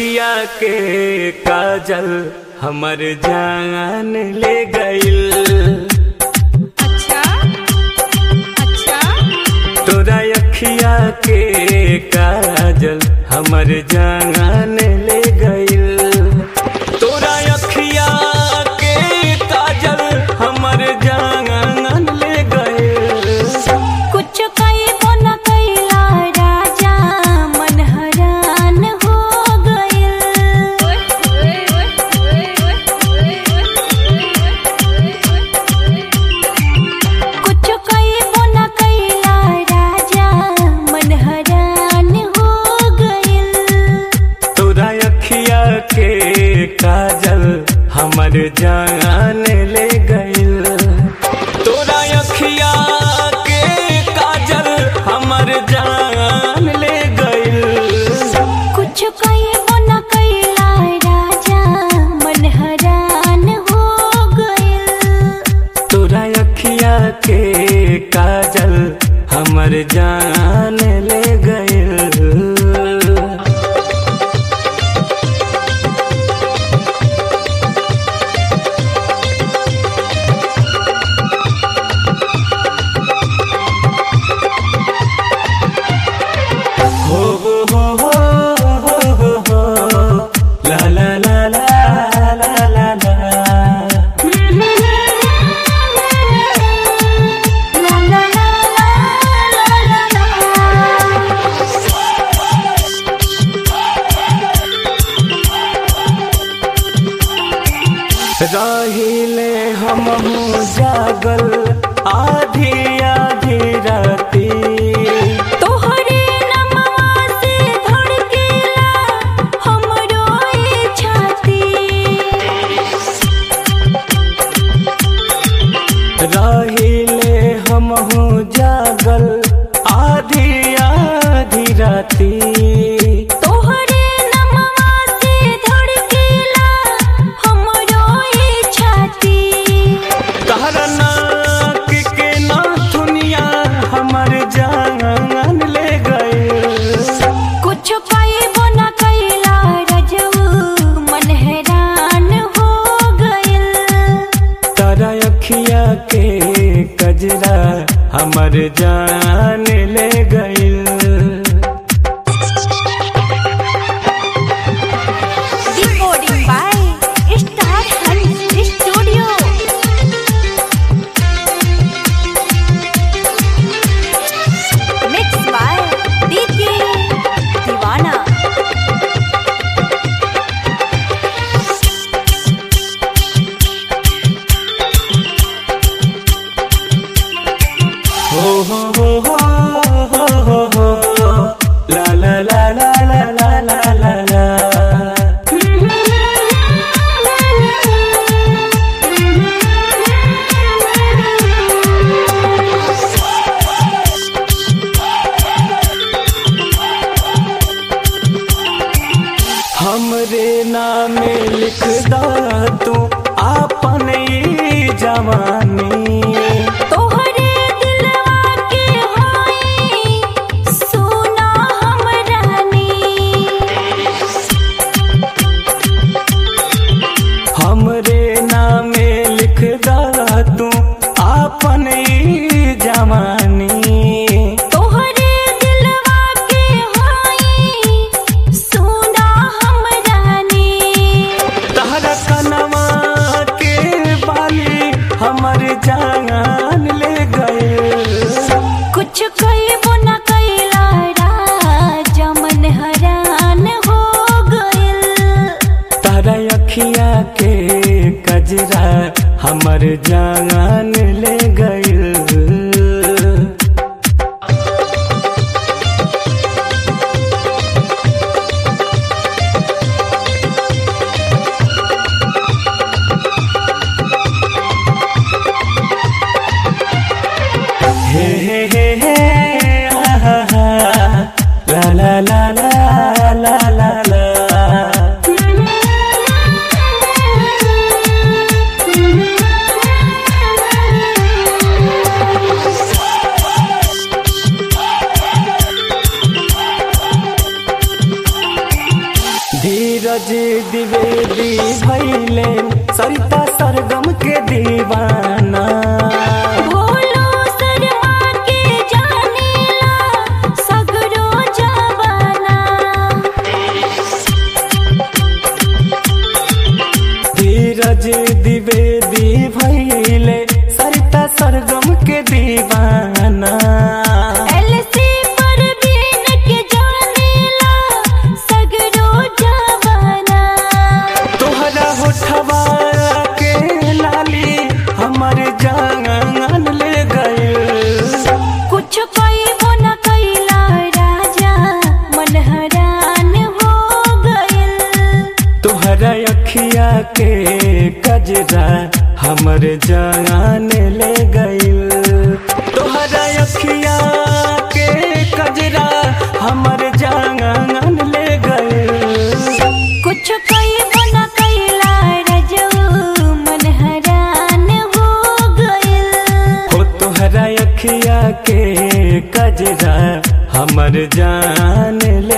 अखिया के काजल हमर जान ले गइल अच्छा अच्छा तोरा अखिया के काजल हमर जान ले गइल तोरा अखिया के काजल हमर जान ले गइल कुछ कईबो न कईला राजा मन हरान हो गइल कुछ कईबो न कईला राजा मन हरान हो गइल तोरा अखिया के काजल हमर जान ले गइल तोरा अखिया के काजल हमर जान ले गइल कुछ कईबो न कईला राजा मन हरान हो गइल तोरा अखिया के काजल हमर जान ले गइल हो हो हो हो हो हो हो ला ला ला ला ला ला ला La la la la la la रहिले हमहू जागल आधी आधी राती तोहरे नमवा से धड़केला हमरो ई छाती रहिले हमहू जागल आधी आधी राती तोहरे नमवा से धड़केला हमरो ई छाती तहरा नाक के नाथुनिया हमर जान ले गए कुछ कईबो न कईला रजऊ मन हैरान हो गइल तारा अखिया के कजरा हमर जान ले गइल Recording by Star Hunt Studio. Mixed by DJ Divana. हो हो हो हो हो हो हो ला ला ला ला ला ला ला ला ला हमरे नामे लिख दा तू आपन ई जवानी तोहरे दिलवा के होई सुना हम रानी हमरे नामे लिख दा तू आपन ई जवानी तोहरे दिलवा के होई सुना हम रानी तहरा कनवा के बाली हमर जान ले गए कुछ कईबो न कईला राजा मन हरान हो गइल तारा अखिया के कजरा हमर जान ले गइल हे हे हे हे आहा हा ला ला ला ला ला ला ला Thank you. सरिता सरगम के दीवाना भोलो शर्मा के जानेला सगरो जवाना धीरज द्विवेदी भैले सरिता सरगम के दीवाना एलसी परवीन के जानेला सगरो जवाना तोहरा होठवा के लाली हमर जान ले गए कुछ कईबो न कैला राजा मन हैरान हो गइल तोहरा अखिया के कजरा हमर जान ले गइल तोहरा अखिया के कजरा हमर जान ले गइल कुछ कईबो न कैला रजऊ मन हैरान हो गइल हो तोहरा अखिया के कजरा हमर जान